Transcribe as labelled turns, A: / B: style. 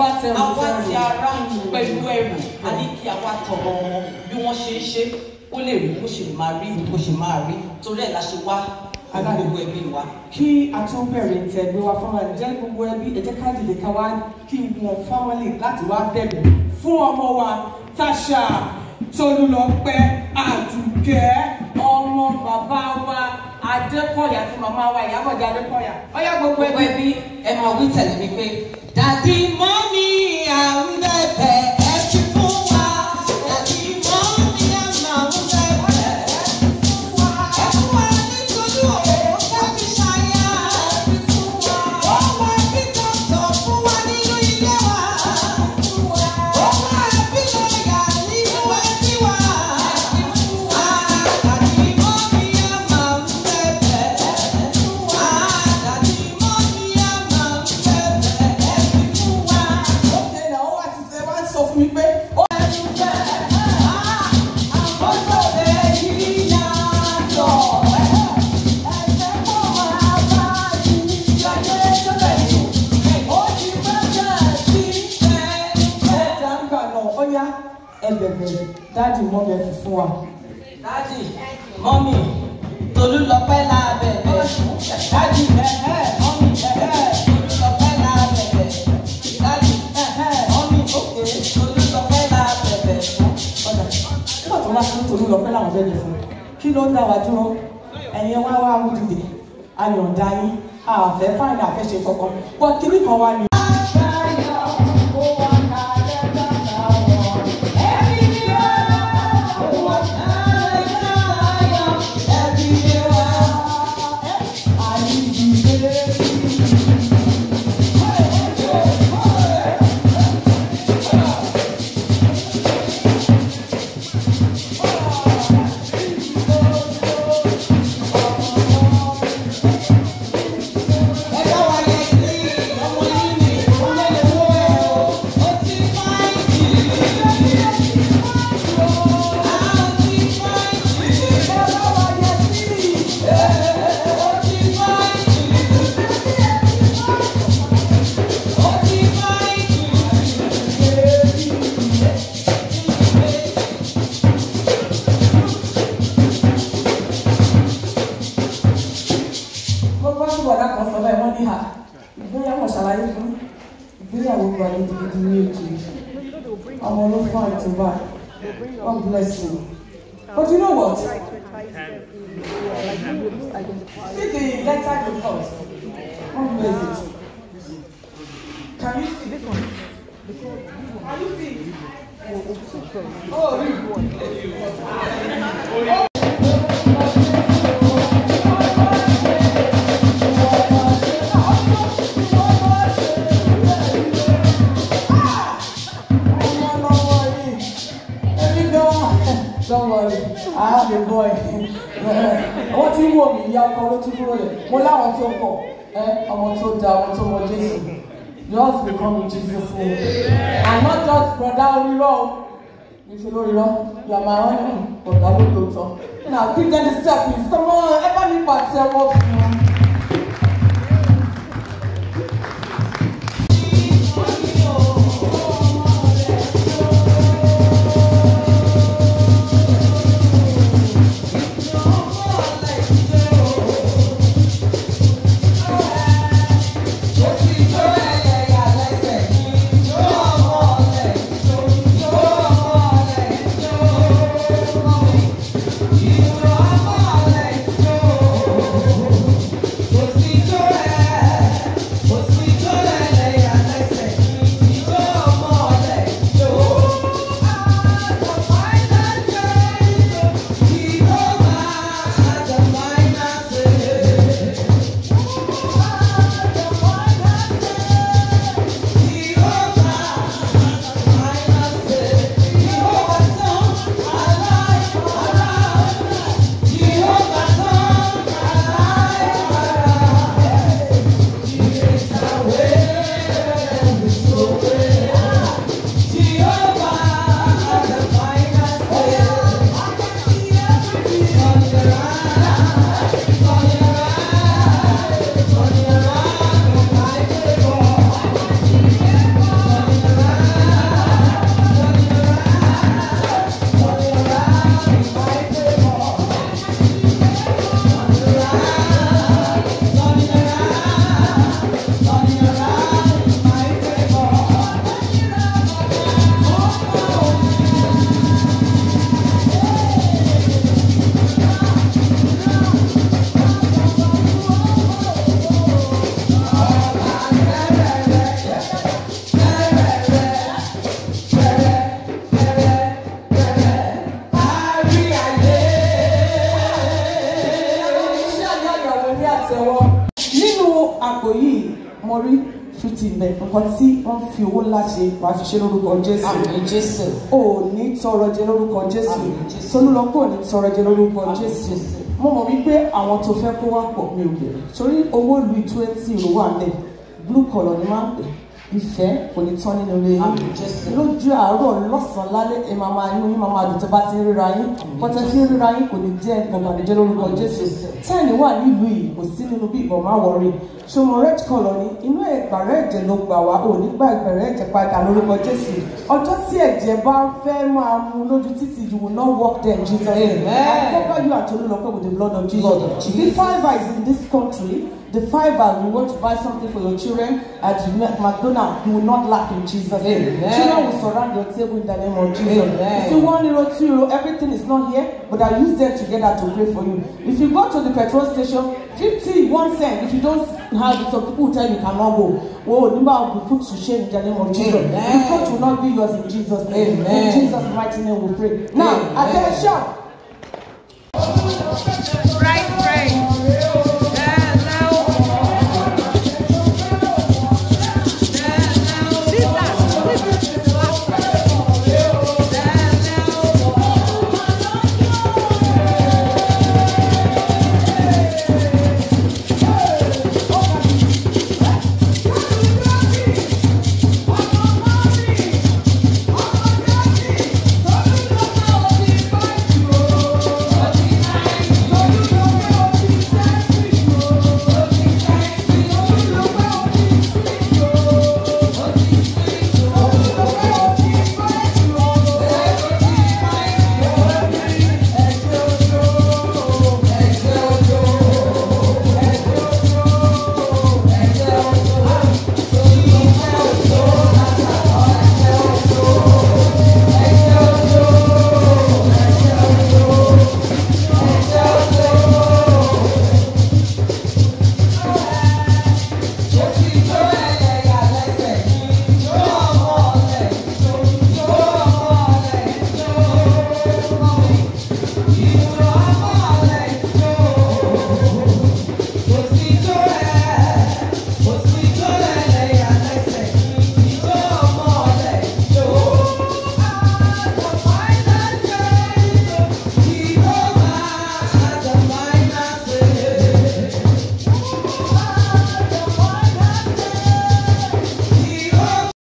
A: bá tẹrù
B: àwa
A: tẹrù.
B: ti ara pẹ̀lú ẹrù a ní kí àwa tọrọ wọn bí wọ́n ṣe ń ṣe ó lè rí bó ṣe máa rí bó ṣe máa rí torí ẹ̀ la ṣe wá pẹ̀lú gbogbo ẹbí wa.
A: kí a tún bẹ̀rẹ̀ tẹ̀ gbé wa fáwọn ẹ̀jẹ̀ gbogbo ẹbí ẹ̀jẹ̀ ká dìde ká wá kí wọn fámọ́lì láti wá bẹ̀rẹ̀ fún ọmọ wa Tasha Tolúlọpẹ́ Àdùkẹ́ ọmọ bàbá wa Adékọ̀yà àti màmá wa Ìyábọ̀dé Adékọ̀yà ọyá gbogbo
B: gbogbo
A: ẹbí.
B: ẹbí ẹ máa wí tẹ̀lé mi pé dàdí mọ́mí à ń bẹ̀bẹ̀ ẹ fi fún wa dàdí mọ́mí à máa ń bẹ̀bẹ̀ ẹ fi fún wa ẹ fún wa nítorí òun ká fi ṣàyà ẹ fi fún wa ọmọ ẹbí tọ̀tọ̀ fún wa nínú ilé wa ẹ fi fún wa ọmọ ẹbí lọ́yà nínú ẹbí wa ẹ fi fún wa dàdí mọ́mí à máa ń bẹ̀bẹ̀ ẹ fi fún wa dàdí mọ́mí à máa ń bẹ̀bẹ̀ ẹ fi fún wa.
A: Ókè náà ó wá ti ṣe wá sọ fún mi pé ó ẹja ń gbà náà ó yá ẹbẹ̀bẹ̀ dáàdì mọ́ bẹ fi fún wa.
B: Dádì, mọ́mì, Tolúlọpẹ́ la bẹ̀bẹ̀. Dádì, ẹ̀hẹ́, mọ́mì, ẹ̀hẹ́, Tolúlọpẹ́ la bẹ̀bẹ̀. Dádì, ẹ̀hẹ́, mọ́mì, òkè, Tolúlọpẹ́ la bẹ̀bẹ̀ fún.
A: ọ̀dà nígbà tó wá fún tòun lọ́pẹ́ làwọn bẹ́ẹ̀ fún kí ló ń dá wa dúró ẹ̀yin wá wá ń dìde ayọ̀ǹda yín àfẹ́ fáìlì àfẹ́ṣe kankan pọ̀ kíní kan wá ní. mo gbọ́ sí bọ̀dá kan sọ bẹ́ẹ̀ wọ́n ní ha ìgbéyàwó ṣàlàyé fún ìgbéyàwó gba gidigidi ní èjì ọmọ ló fún àìtúbà God bless you but you know what see the letter you got God bless it can you see can you see oh really. Don't worry, I have a boy. Wọ́n ti ń wò mí ìyá ọkọ ló tún dúró lẹ̀. Mo láwọn tó pọ̀, ẹ ọmọ tó da ọmọ tó mọ Jésù. Just become in Jesus name. And not just brother orírọ́ o. Ìṣe lórírọ́, yàmà wọn ní ọ̀gá ló lóòótọ́. Now give them the step please. Come on, ẹ bá mi pàṣẹ wọ́n fún wọn.
B: Thank
A: títì ń bẹ nǹkan tí wọ́n fi owó ńlá ṣe wàá fi ṣe lórúkọ jésù
B: Àmín Jésù.
A: o ò ní tọrọ jẹ lórúkọ jésù
B: Àmín Jésù.
A: tolúlọpọ ò ní tọrọ jẹ lórúkọ
B: Àmín
A: jésù
B: Jésù.
A: mo mọ̀ wípé àwọn tó fẹ́ kó wá pọ̀ mi ò bẹ̀rẹ̀ torí owó lu twenty ló wà lẹ̀ blue collar ni máa ń pè ìfẹ́ kò ní tán nínú ilé yín
B: Àmín Jésù.
A: lójú àárọ̀ lọ́sàn-án lálẹ́ ẹ máa máa inú yín máa máa dùn tó bá ti ń ríra yín pọ́tẹ́ fi ń ríra yín kò ní jẹ́ nǹkan ìbànújẹ́ lórúkọ jésù tẹ́ẹ̀nì wà nílùú yìí kò sí nínú bí ìbọn máa wọrí ṣọmọ red collar ni inú ẹgbàrá ẹ̀jẹ̀ ló gbà wá ò ní gba ẹgbẹ̀rẹ̀ ẹ̀jẹ̀ padà lórúkọ jésù ọjọ́ tí ẹ̀jẹ̀ bá fẹ́ máa mu lójú títì you will not walk there in Jesus name
B: Amen.
A: I cover you and Tolulope with the blood of Jesus
B: Blood of
A: If the fiver is in this country the fiver you want to buy something for your children at McDonald's you will not lack in Jesus name
B: Amen.
A: children will surround your table in the name of Jesus
B: Amen.
A: if you one euro two euro everything is not here but I use them together to pray for you if you go to the petrol station fifty one cent if you don't have it some people will tell you you cannot go oh number will be put to shame in the name of Jesus
B: Amen.
A: reproach will not be yours in Jesus name in
B: Amen.
A: Jesus mighty name we pray now
B: Amen.
A: attention.